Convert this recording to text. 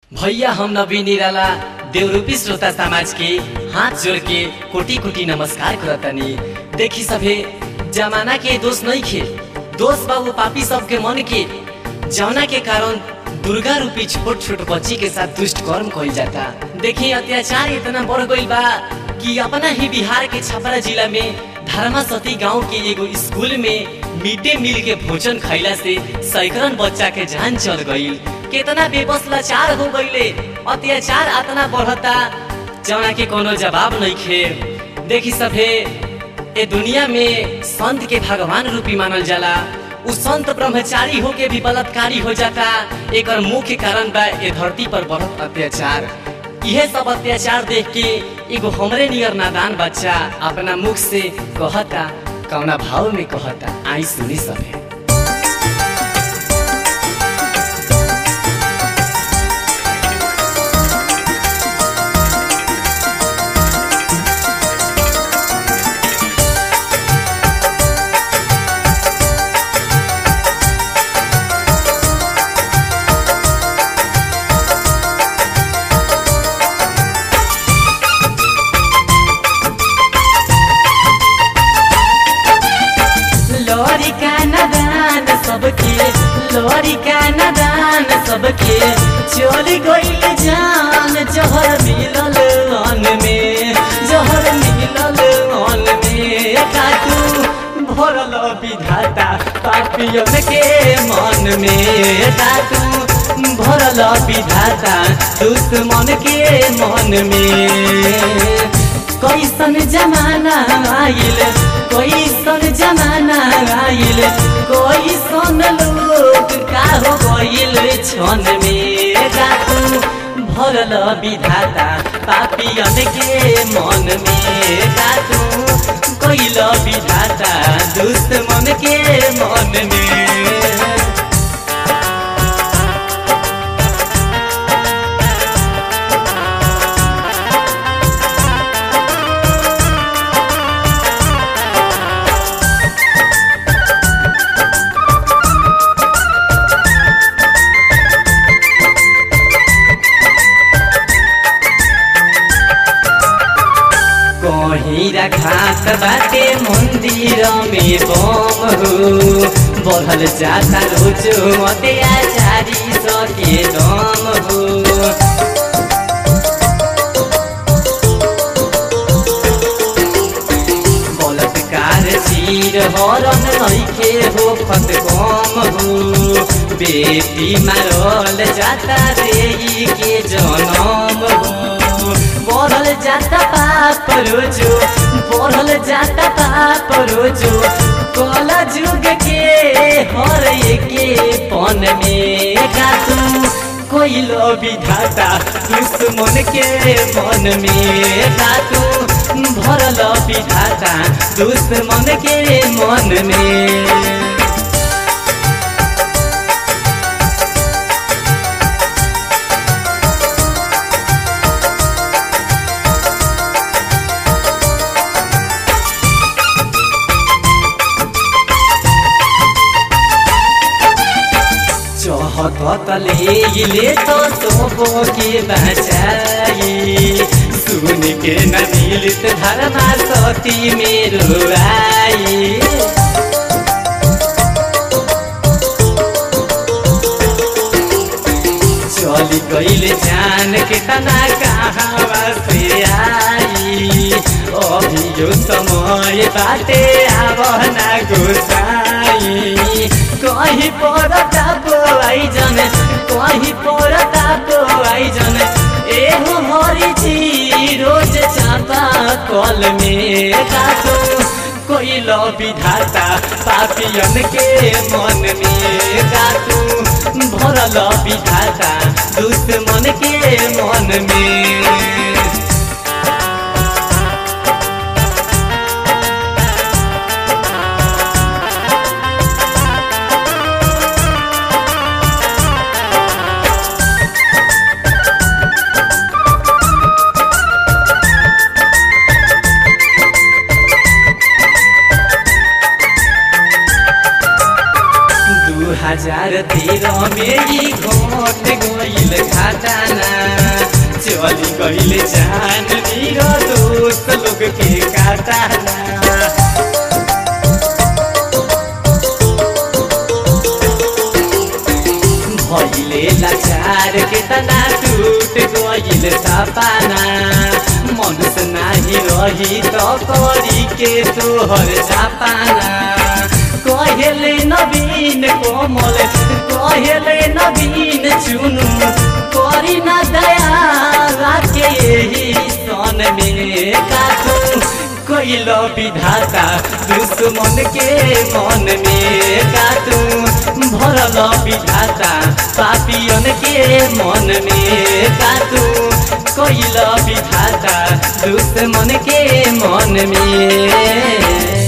भैया हम नवीन निराला देवरूपी श्रोता समाज के हाथ जोड़ के कोटि कोटि नमस्कार करतनी देखी सभे जमाना के दोष नहीं खे दोष बाबू पापी सबके मन के जौना के कारण दुर्गा रूपी छोट छोट बच्ची के साथ दुष्ट कर्म कइल जाता देखी अत्याचार इतना बढ़ गइल बा कि अपना ही बिहार के छपरा जिला में धर्मा सती गांव के एगो स्कूल में मिड डे मील के भोजन खैला से सैकड़न बच्चा के जान चल गईल कितना बेबस लाचार हो गईले अत्याचार अतना बढ़ता जौना के कोनो जवाब नहीं खे देखी सभे ए दुनिया में संत के भगवान रूपी मानल जाला उ संत ब्रह्मचारी होके भी बलात्कारी हो जाता एकर मुख्य कारण बा ए धरती पर बढ़त अत्याचार इहे सब अत्याचार देख के एगो हमरे नियर नादान बच्चा अपना मुख से कहता कौना भाव में कहता आई सुनी सभे लोरी का नदान सबके लोरी का नदान सबके चोरी गईल जान जहर मिलल अन में जहर मिलल अन में काटू भरल विधाता पापियन के मन में काटू भरल विधाता दुश्मन के मन में कैसन जमाना आइल कैसन जमाना आइल कैसन लोग का हो गइल क्षण में रातू भरल विधाता पापियन के मन में रातू कैल विधाता दुश्मन के मन में कहीं रखात बाटे मंदिर में बम हो बढ़ल जाता रोज अत्याचारी सके दम हो बलात्कार चीर हरन नइखे हो खत कम हो बेटी मारल जाता रे के जनम हो बढ़ल जाता पाप रोजो बढ़ल जाता पाप रोजो कल जुग के हर एके पन में गातू कोई लो विधाता दुश्मन के मन में गातू भरल विधाता दुश्मन के मन में चहतले ले तो सोबो के बचाई सुन के न मिलित धर्मा सती मेरो आई चली गईल जान के तना कहाँ से आई अभी यो समय बाटे आब ना गोसाई कहीं पड़ता बोआई जन कहीं पड़ता बोआई जन एहो हरी जी रोज चापा कल में काटो कोई लो विधाता पापियन के मन में काटू भरल विधाता दुश्मन के मन में दू हजार तेरह में ही घोट गईल घाटाना गइल जान मेरो दोस्त लोग के काटाना भइले लाचार के तना टूट गइल सपना मनुष्य नाही रही त करी के तोहर जापाना कहेले नवीन कोमल कहेले नवीन चुनु करी न दया के यही सन में काटू कैल विधाता दुश्मन के मन में काटू भरल विधाता पापियन के मन में काटू कैल विधाता दुश्मन के मन में